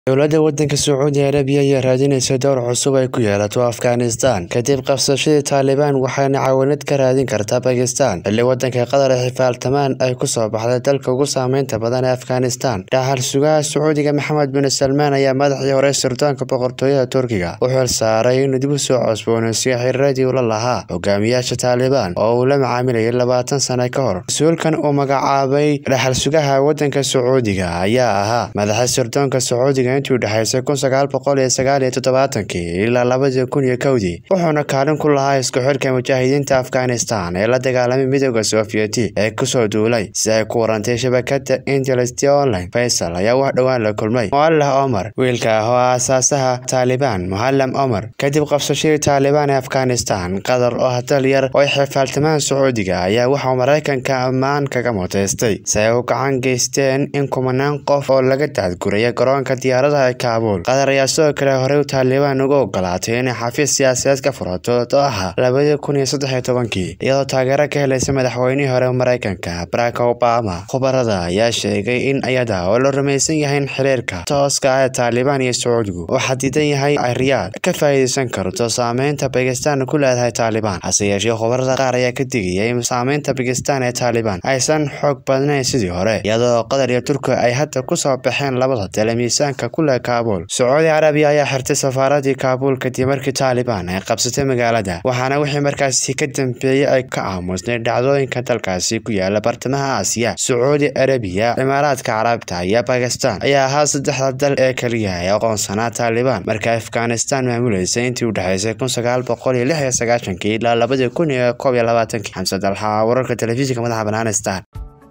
Dowladda waddanka Sacuudi Arabiya ayaa raadinaysa dowr cusub ay ku yeelato Afghanistan kadib qabsashadii Taliban waxayna caawinad ka raadin kartaa Bakistan xilli waddanka Qatar ee xilfaaltamaan ay ku soo baxday dalka ugu saameynta badan ee Afghanistan. Dhaxal sugaha Sacuudiga Maxamed bin Salmaan ayaa madaxii hore sirdoonka boqortooyada Turkiga u xil saaray inuu dib u soo cusboonaysiiyo xiriiradii uu la lahaa hogaamiyaasha Taliban oo uu la macaamilayay labaatan sano ka hor. Mas-uulkan uu magacaabay dhaxal sugaha waddanka Sacuudiga ayaa ahaa madaxa sirdoonka Sacuudiga intii u dhexeysay kun sagaal boqol iyo sagaal iyo toddobaatankii ilaa labadii kun iyo kowdii wuxuuna kaalin ku lahaa isku xidhka mujaahidiinta Afghanistan ee la dagaalamay midowda Sofiyeeti ee kusoo duulay si ay ku warantay shabakada Intelligence Online. Faisal ayaa wax dhowaan la kulmay Muallah Omar wiilka ah oo aasaasaha Taliban Muallam Omar kadib qabsashadii Taliban ee Afghanistan. Qatar oo hadal yar oo ay xilfaaltamaan Sacuudiga ayaa waxaa Mareykanka ammaan kaga muteystay si ay u gacan geysteen in kumanaan qof oo laga daadguraya garoonka diyaaradaha ee Kaabul. Qatar ayaa sidoo kale horey u Taliban uga ogolaatay inay xafiis siyaasadeed ka furato Doha labadii kun iyo saddex iyo tobankii iyadoo taageero ka helaysa madaxweynihii hore ee Mareykanka Barack Obama. Khubarada ayaa sheegay in iyada oo la rumaysan yahay in xiriirka tooska ah ee Taliban iyo Sacuudigu uu xadidan yahay ay Riyaad ka faa'iideysan karto saameynta Bakistan ku leedahay Taliban. Hase yeeshee khubarada qaar ayaa ka digaya in saameynta Bakistan ee Taliban aysan xoog badnayn sidii hore iyadoo Qatar iyo Turkiga ay hadda ku soo baxeen labada tale miisaanka ku leh Kaabul. Sacuudi Carabiya ayaa xirtay safaaradii Kaabul kadib markii Taliban ay qabsatay magaalada waxaana wixii markaasi ka dambeeyay ay ka aamusnay dhacdooyinka dalkaasi ku yaala bartamaha Aasiya. Sacuudi Arabiya, Imaaraadka Carabta iyo Bakistan ayaa ahaa saddexda dal ee kaliya ee aqoonsanaa Taliban markii Afghanistan maamuleysay intii u dhexeysay kun sagaal boqol iyo lix iyo sagaashankii ilaa labadii kun iyo koob iyo labaatankii. Xamse Dalxa wararka telefishinka madaxa bannaan Star.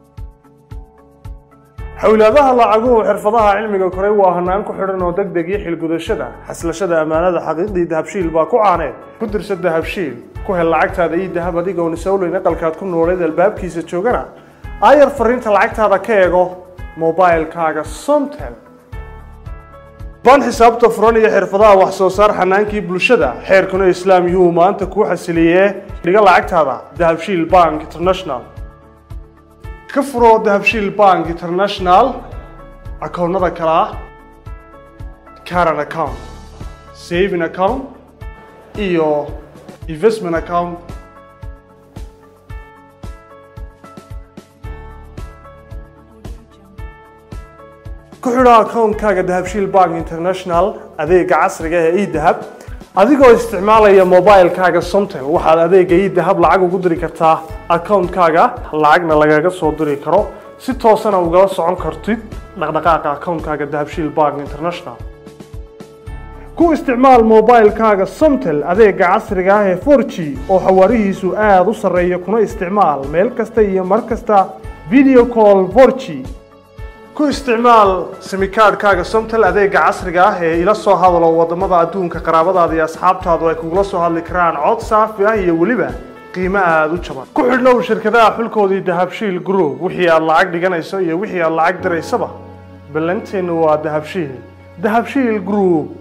xawlaadaha lacaguhu xirfadaha cilmiga koray waa hanaan ku xidhan oo degdeg iyo xilgudashada xaslashada ammaanada xaqiiqdii dahabshiil baa ku caaneed ku dirsa dahabshiil ku hel lacagtaada iyo dahab adigoon isowleyn aqalkaad ku nooleed albaabkiisa joogana aayar fariinta lacagtaada ka eego mobilkaaga somtel baan xisaabta furan iyo xirfadaha wax soo saar xanaankii bulshada xeerkuna islaam yuu maanta kuu xasiliyee dhiga lacagtaada dahabshiil bank international ka furo dahabshiil bank international akoonnada kale ah caran account saving account iyo investment account ku xidho akoonkaaga dahabshiil bank international adeega casriga ee edahab adigoo isticmaalaya mobilkaaga somtel waxaad adeega idahab lacag ugu diri kartaa akoonkaaga lacagna lagaga soo diri karo si toosana ugala socon kartid dhaqdhaqaaqa akoonkaaga dahabshiil bank international ku isticmaal mobilkaaga somtel adeega casriga ah ee for g oo xawaarihiisu aada u sarreeya kuna isticmaal meel kasta iyo mar kasta video call for g ku isticmaal simikaadhkaaga somtel adeega casriga ah ee ila soo hadalo wadamada adduunka qaraabadaada iyo asxaabtaadu ay kugula soo hadli karaan cod saafi ah iyo weliba qiimo aada u jaban ku xidhnow shirkadaha xulkoodii dahabshiil group wixii aad lacag dhiganayso iyo wixii aad lacag diraysaba ballanteennu waa dahabshiil dahabshiil group